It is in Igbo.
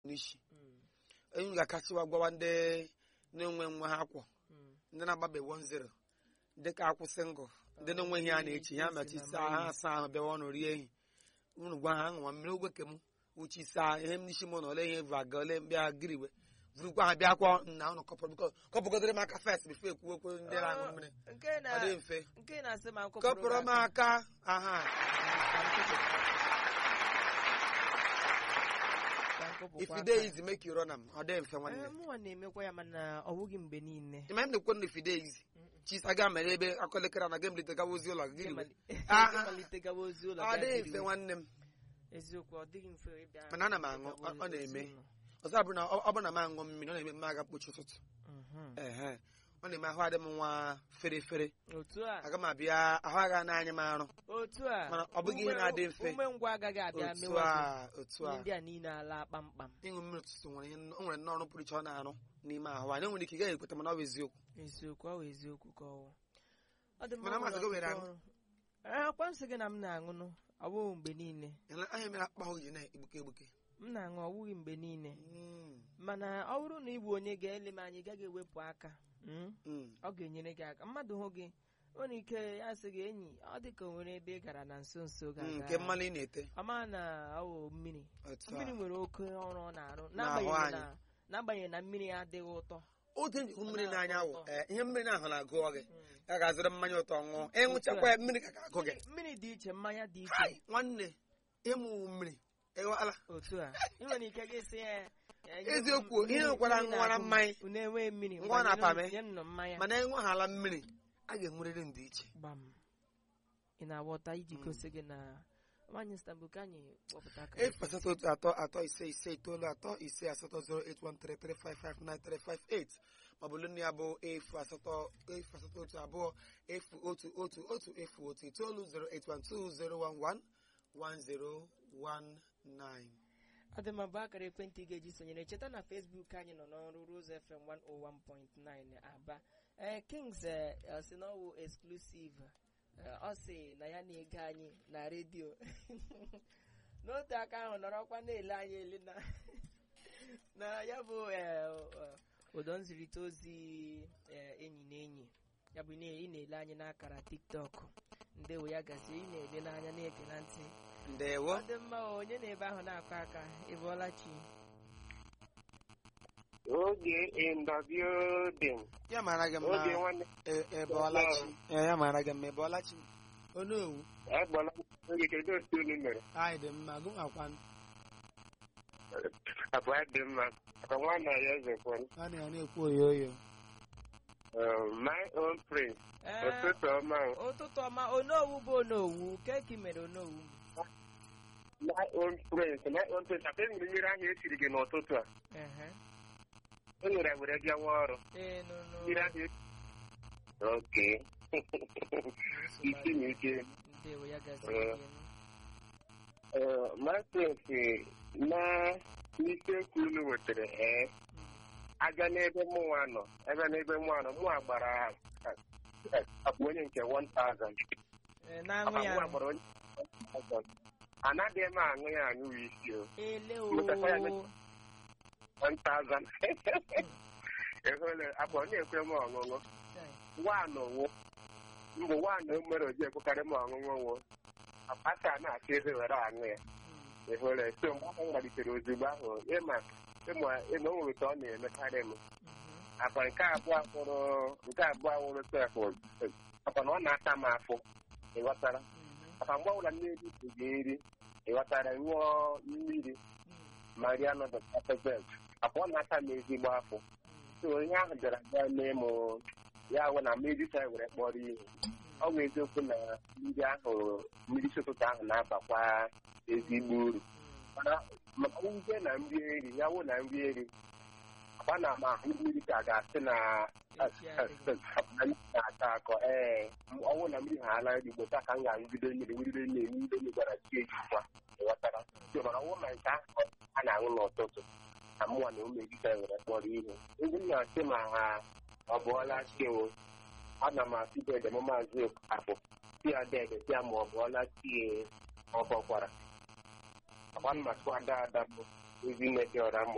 n'isi Mm, enyi ga-akasịwa gwawa ndị na-enwe nwa ha kwọ mm. ndị na-agbabe 1-0 dịka akwụsị ngụ ndị na-enweghị ha na-echi ha machi saa ha asa ahụ bịawa ọnụ rie ehi unu gwa ha ṅụwa mmiri ogwe ke m uchi saa ihe m n'isi m na ole ihe bụ aga ole bịa giriwe vurukwa ha bịa kwọ nna unu kọpụrụ biko kọpụgodere m aka fest bifo ekwu okwu ndị na-aṅụ mmiri nke ọ na dị mfe nke na-asị ma nkụpụrụ kọpụrụ m aka aha if you dey easy make you run am ọ dị mfe nwanne mụnwa na-emekwa ya mana ọ bụghị mgbe niile ịma m na-ekwe na if you dey easy chisa ga mere ebe akọlekere na ga emlite gawa ozi ụlọ gị giriwe Ịmali- Ah, ah. ịmalite gawa ozi ụlọ ọ gaa dịghị dịrị mfe iwe. nwanne m eziokwu ọ dịghị mfe ịbịa Mana ana m aṅụ, gawa ọ- ọ na-eme. ozi ụlọ. ọzọ abụrụ na ọ ọ bụrụ na m aṅụ mmiri ọ na-eme m aga mkpochi ụtụtụ Mhm. ehe ọ na-eme ahụ adị m nwa fere fere otu a aga m abịa ahụ agha n'anya m arụ otu a Mana ọ bụghị ihe ume- na-adị mfe. ume ngwa agaghị abịa otu mewa a otu gị. a ihe ndị a niile ala kpamkpam ịṅụ mmiri ụtụtụ nwere ihe o nwere nnọọ ọrụ pụrụ iche ọ na-arụ n'ime ahụ anyị nwere ike ị gaghị ekweta mana ọ bụ eziokwu eziokwu ọ bụ eziokwu ka ọwụ ọ dị Mana masị gị were aṅụ. akwa nsị gị na m na-aṅụnụ ọ bụghị mgbe niile Ele anya mere akpa ahụ ji na-egbuke egbuke m na-aṅụ ọ bụghị mgbe niile Mm, mana ọ bụrụ na ị bụ onye ga-ele m anya ị gaghị ewepụ aka mm, mm. ọ ga-enyere gị aka mmadụ hụ gị nwere ike ya sị gị enyi ọ dị ka o nwere ebe ị gara na nso nso Mm, ga-aga nke mmanụ ị na-ete ama na ọ wụ mmiri otu a mmiri nwere oke ọrụ ọ na-arụ N'ahụ n'agbanyeghị anyị. na n'agbanyeghị na mmiri adịghị ụtọ oge nji hụ mmiri Ọ n'anya wụ na-atọ ee, ihe mmiri na-ahụ na-agụ gị Mm. ya ga-azụrụ mmanya ụtọ ṅụọ ịṅụchakwa ya mmiri ka ga-agụ gị mmiri dị iche mmanya dị iche Hai, nwanne ịmụ mmiri ịghọala otu a ị nwere ike gị sị ya ya, nye m Eziokwu, mmiri- ihe nwekwara mmiri ṅụwara na-agụ m. mmanya. unu enweghị mmiri Ṅụọ ngwa na nyere m- pame. nye m nụ mmanya mana ịṅụghala mmiri a ga-enwerịrị ndị iche gbam ị na-aghọta iji Mm. gosi gị na nwaanyị Istanbul ka anyị kpọpụta aka efu asatọ otu atọ atọ ise ise itoolu atọ ise asatọ zero eight one three three five five nine three five eight maọbụ lụnụ ya bụ efu asatọ efu asatọ otu abụọ efu otu otu otu efu otu itoolu zero eight one two zero one one one zero one nine ọ dị mma bụ akara ekwentị ị ga-eji sonyere cheta na Facebook anyị nọ n'ọrụ Rose FM 101.9 Aba ee Kings eh, ọ sị na ọ wụ exclusive Eh, ọ sị na ya na-ege anyị na redio n'otu aka ahụ nọrọkwa na-ele anyị ele na na ya bụ eh, eh, ụdọ nzirịta ozi eh, enyi na enyi ya bụ na ị na-ele anyị n'akara TikTok ndewo ya gazie ị na-ele n'anya na-ege na ntị ndewo ọ dị mma o, onye na-ebe ahụ na-akọ aka ị bụọla chi Oge in the building. ya mara gị Oge mma nwanne e- ebọọlachi Ee, ya mara gị mma ebọọlachi onowu agbala oge kedu otu unu mere anyị dị mma gụnwakwanụ abụọ dị mma aka nwanna ya ezekwan a na ya na-ekwu oyoyo my own prince Ee, ụtụtụ ọma o. ụtụtụ ọma onowu bụ onowu keki mere onowu my own prince my own prince aka enwere mmiri ahụ esiri gị n'ụtụtụ a Ehe. e nwere were bịawa ọrụ ee nụnụ mmiri ahụ esi oke isi na ike ndewo ya gazie Ee. gị. Eh, my prince na n'isekwu unu wetara ee Mm. aga n'ebe mụnwa nọ ebe n'ebe mụnwa nọ mụnwa gbara eh, akpa onye nke 1000 Ee, na-aṅụ ya mụnwa gbara onye 1000 anaghị m aṅụ ya aṅụ isi o ele Mụtakwa ya o 1000 ehole akpa onye ekwe m ọṅụṅụ nwaanụ wụ mbụ nwaanụ mere oji ekwekarị m ọṅụṅụ wụ akpata na-achọ ebe were aṅụ ya Mm. ehole so mgbe ahụ m malitere ozugbo ahụ ịma ịma ịma o nwere ka ọ na-emekarị m Mhm. akwa nke abụọ nwụrụ nke abụọ nwụrụ sef akwa na ọ na-ata m afọ ịghọtara Mhm. akwa mgbe ọbụla mmiri gị nri ịghọtara ṅụọ mmiri Mm. ma rie nọdụ pepezet akwa ọ na-ata m ezigbo afọ so onye ahụ bịara bịa mee m ya wụ na mmiri sa were kpọrọ ihe ọ bụ eziokwu na mmiri ahụ mmiri si ụtụtụ ahụ na-abakwa ezigbo uru mana maka nwute na nri eri ya wụ na nri eri akwa na ma ahụ mmiri ka ga-asị na Echi adịghị. na-ata akọ ee ọnwụ na mmiri ha ala nri gbota ka m ga-aṅụgide mmiri mmiri nne mmiri nne gwara chi ejikwa ịghọtara so mana ọnwụ ma nke ahụ a na-aṅụ n'ụtụtụ na mụnwa na ụmụ ejika were kpọrọ ihe ndị m na-asị ma ha ọ bụọla chiwo ana m asị dede m maazị akpụ si ya dede si ya ma ọ bụọla tie ọ bọkwara akwa mmasị ada ada bụ ezi nne dị ọra